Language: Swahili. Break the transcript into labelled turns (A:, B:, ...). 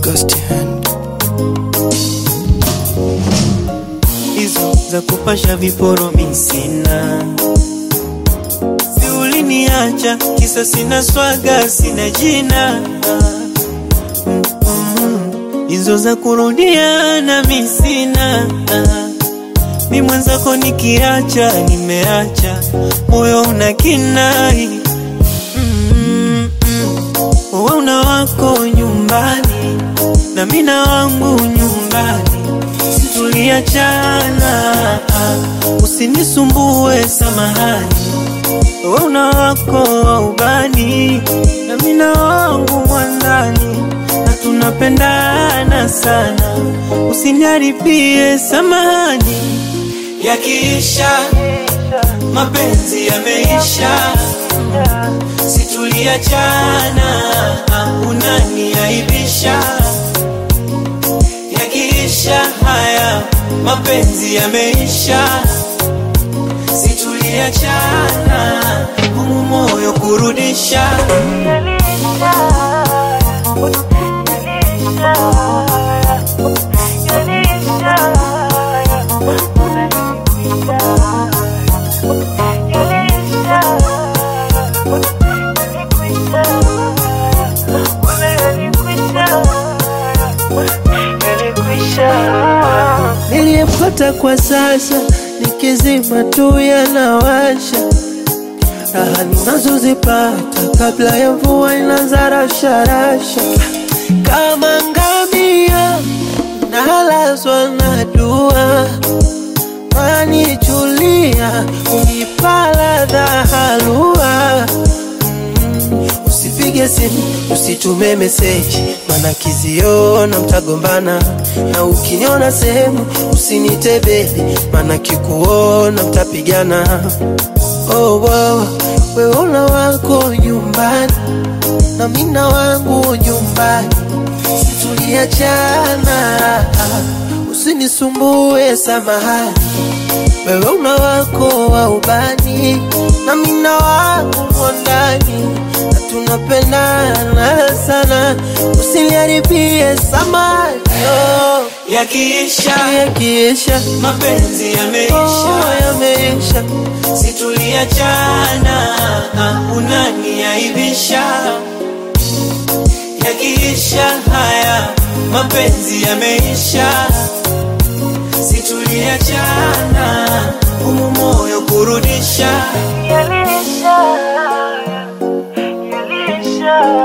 A: August hand
B: hizo za kupasha viporo mi sina, si uliniacha kisa sina swaga, sina jina Mm, hizo za kurudiana mi sina, mi mwenzako nikiacha, nimeacha moyo una kinai Mm, mm. Wewe una wako nyumbani na mina wangu nyumbani, situliachana. Usinisumbue, samahani. Wewe una wako wa ubani na mina wangu mwandani, na tunapendana sana, usiniharibie, samahani. Yakiisha mapenzi yameisha, situliachana, unaniaibisha. Yakiisha haya mapenzi yameisha, situliachana, humu moyo kurudisha.
C: niliyepata kwa sasa nikizima tu yanawasha raha ninazozipata kabla ya mvua inaanza rasharasha kama ngamia nalazwa na dua manichulia unipala dhahalua Usipige simu, usitume meseji, mana kiziona mtagombana, na ukiniona sehemu usinite bebi, mana kikuona mtapigana. Oh, wow, wewe una wako nyumbani na mina wangu nyumbani, situliachana, usinisumbue, samahani wewe una wako wa ubani na mina wangu mwandani, na tunapendana sana, usiniharibie samani oh,
B: Yakiisha
C: yakiisha
B: mapenzi
C: oh,
B: yameisha,
C: yameisha
B: situliachana, unaniaibisha. Yakiisha haya mapenzi yameisha, situliachana, humu moyo kurudisha.
D: Yalisha, yalisha.